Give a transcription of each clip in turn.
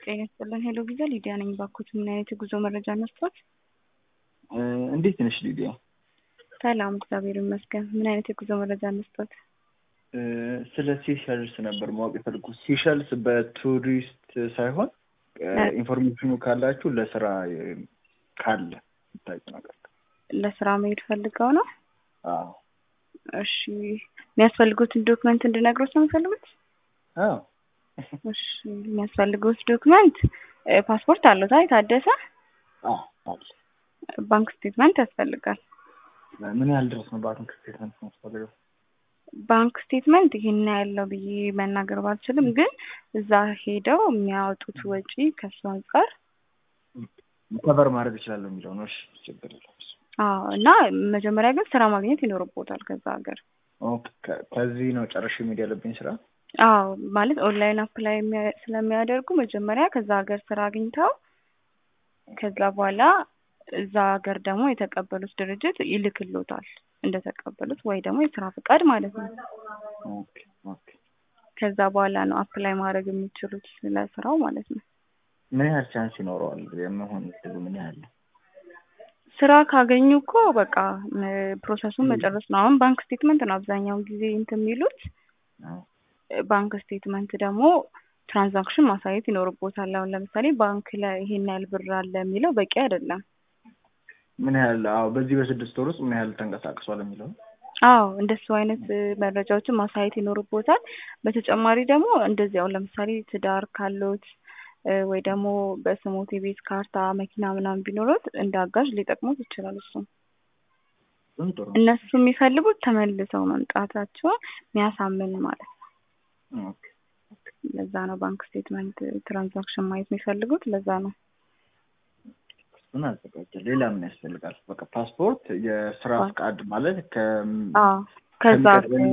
ጤና ይስጥልን። ሄሎ ቪዛ ሊዲያ ነኝ። ባኮት ምን አይነት የጉዞ መረጃ ነስቶት? እንዴት ነሽ ሊዲያ? ሰላም እግዚአብሔር ይመስገን። ምን አይነት የጉዞ መረጃ ነስቶት? ስለ ሴሸልስ ነበር ማወቅ የፈለኩት። ሴሸልስ በቱሪስት ሳይሆን ኢንፎርሜሽኑ ካላችሁ ለስራ ካለ ታቂ ነገር ለስራ መሄድ ፈልገው ነው? አዎ እሺ የሚያስፈልጉትን ዶክመንት እንድነግሮት ነው የሚፈልጉት? አዎ እሺ የሚያስፈልጉት ዶክመንት ፓስፖርት አለው ታ የታደሰ አዎ አለ። ባንክ ስቴትመንት ያስፈልጋል። ምን ያህል ድረስ ነው ባንክ ስቴትመንት የሚያስፈልገው? ባንክ ስቴትመንት ይሄን ያለው ብዬ መናገር ባልችልም፣ ግን እዛ ሄደው የሚያወጡት ወጪ ከሱ አንጻር ከቨር ማድረግ እችላለሁ የሚለው ነው። እሺ ችግር የለም። አዎ እና መጀመሪያ ግን ስራ ማግኘት ይኖርቦታል ከዛ ሀገር። ኦኬ ከዚህ ነው ጨርሼ መሄድ ያለብኝ ስራ? አዎ ማለት ኦንላይን አፕላይ ስለሚያደርጉ መጀመሪያ ከዛ ሀገር ስራ አግኝተው ከዛ በኋላ እዛ ሀገር ደግሞ የተቀበሉት ድርጅት ይልክሎታል እንደተቀበሉት ወይ ደግሞ የስራ ፍቃድ ማለት ነው። ኦኬ ኦኬ። ከዛ በኋላ ነው አፕላይ ማድረግ የሚችሉት ስለ ስራው ማለት ነው። ምን ያህል ቻንስ ይኖረዋል የመሆን እድሉ ምን ያህል ነው? ስራ ካገኙ እኮ በቃ ፕሮሰሱን መጨረስ ነው። አሁን ባንክ ስቴትመንት ነው አብዛኛውን ጊዜ እንትን የሚሉት። ባንክ ስቴትመንት ደግሞ ትራንዛክሽን ማሳየት ይኖርቦታል። አሁን ለምሳሌ ባንክ ላይ ይሄን ያህል ብር አለ የሚለው በቂ አይደለም። ምን ያህል አዎ፣ በዚህ በስድስት ወር ውስጥ ምን ያህል ተንቀሳቅሷል የሚለው አዎ፣ እንደሱ አይነት መረጃዎችን ማሳየት ይኖርቦታል። በተጨማሪ ደግሞ እንደዚህ አሁን ለምሳሌ ትዳር ካሎት ወይ ደግሞ በስሞት የቤት ካርታ፣ መኪና ምናምን ቢኖሩት እንደ አጋዥ ሊጠቅሙት ይችላል። እሱ ጥሩ እነሱ የሚፈልጉት ተመልሰው መምጣታቸውን የሚያሳምን ማለት ነው። ኦኬ ለዛ ነው ባንክ ስቴትመንት ትራንዛክሽን ማየት የሚፈልጉት። ለዛ ነው እሱን አዘጋጀ። ሌላ ምን ያስፈልጋል? በቃ ፓስፖርት፣ የስራ ፍቃድ ማለት ከ አዎ ከዛ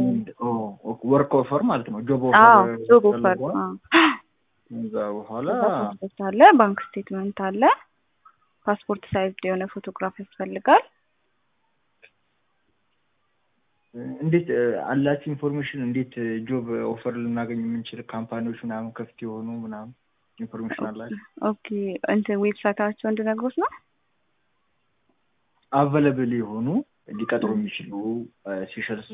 ወርክ ኦፈር ማለት ነው። ጆብ አዎ ኦፈር ጆብ ኦፈር ከዛ በኋላ ፓስፖርት አለ፣ ባንክ ስቴትመንት አለ፣ ፓስፖርት ሳይዝ የሆነ ፎቶግራፍ ያስፈልጋል። እንዴት አላችሁ ኢንፎርሜሽን? እንዴት ጆብ ኦፈር ልናገኝ የምንችል ካምፓኒዎች ምናምን ክፍት የሆኑ ምናምን ኢንፎርሜሽን አላችሁ? ኦኬ እንትን ዌብሳይታቸው እንድነግሮት ነው። አቬለብል የሆኑ ሊቀጥሩ የሚችሉ ሴሸልስ